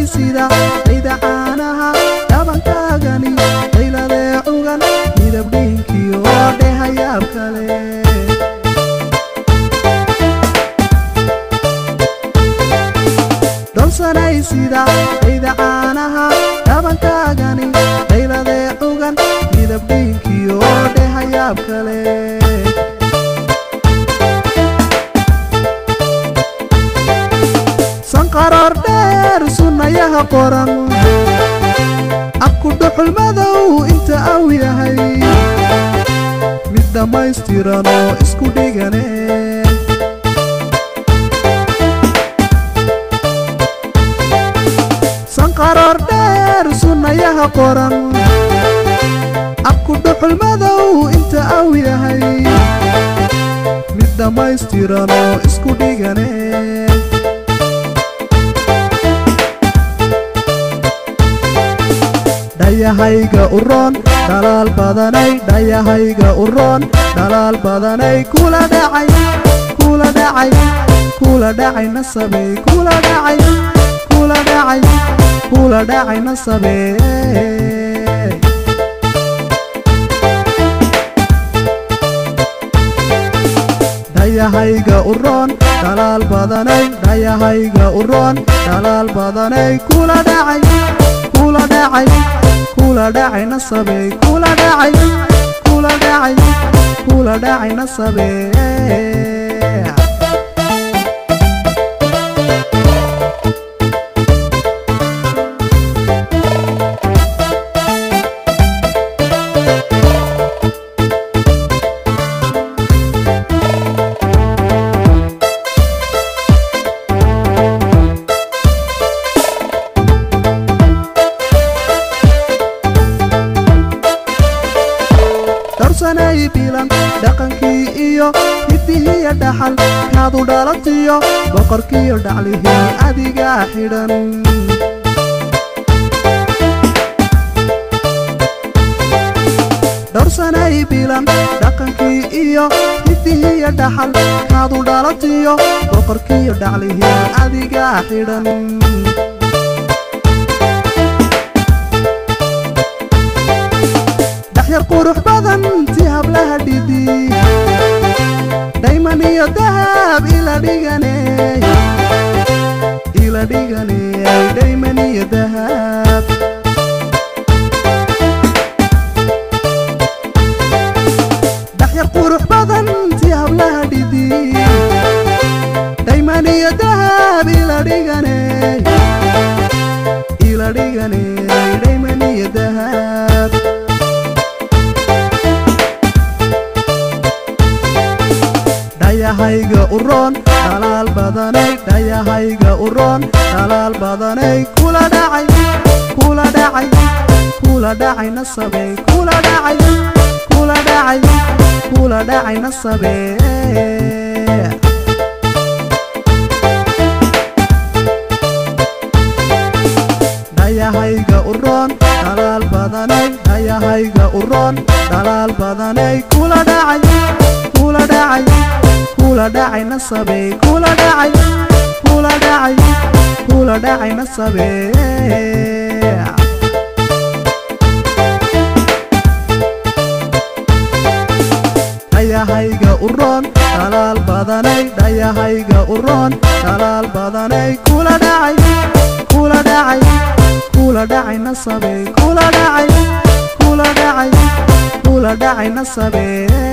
sida ayda caanaha dhabankaagani dayladee cugan midab dhiinkiyo dhehayaab kale dholsanay sida ayda caanaha dhabankaagani dayladee cugan midab dhiinkiyo dhehayaab kale sanqaroor dheer sunnayaha qoran abku dhuxul madow inta aw yahay mid dhammaystiran oo isku dhigane sanqaroor dheer sunnayaha qoran abku dhuxul madow inta aw yahay mid dhammaystiran oo isku dhigane dhayahayga uroon dhalaal badanay dhayahayga uroon dhalaal badanay kula dhacay kula dhacay kula dhacay nasabey kula dhacay kula dhacay kula dhacay nasabey dhayahayga uroon dhalaal badanay dhayahayga uroon dhalaal badanay kula dhacay kula dhacay kula dhacay nasabey kula dhacay kula dhacay kula dhacay nasabey dhowrsanay bilan dhaqankii iyo hidihiya dhaxal kaadu dhalatiyo boqorkiyo dhaclihii adigaa xidhan dhowrsanay bilan dhaqankii iyo hidihiya dhaxal kaadu dhalatiyo boqorkiyo dhaclihii adigaa xidhan dhaxyar qurux badan ti hablaha dhidi dhayman iyo dahab ila dhigane ila dhigane dhayman iyo dahab dhaxyar qurux badan ti hablaha dhidi dhayman iyo dahab ila dhigane ila dhigane dhayman iyo dahab dhayahayga uroon dhalaal badanay dhayahayga uroon dhalaal badanay kula dhacay kula dhacay kula dhacay nasabey kula dhacay kula dhacay kula dhacay nasabey dhayahayga uroon dhalaal badanay dhayahayga uroon dhalaal badanay kula dhacay kula dhacay kula dhacay nasabey kula dhacay kula dhacay kula dhacay nasabey dhayahayga uroon dhalaal badanay dhayahayga uroon dhalaal badanay kula dhacay kula dhacay kula dhacay nasabey kula dhacay kula dhacay kula dhacay nasabey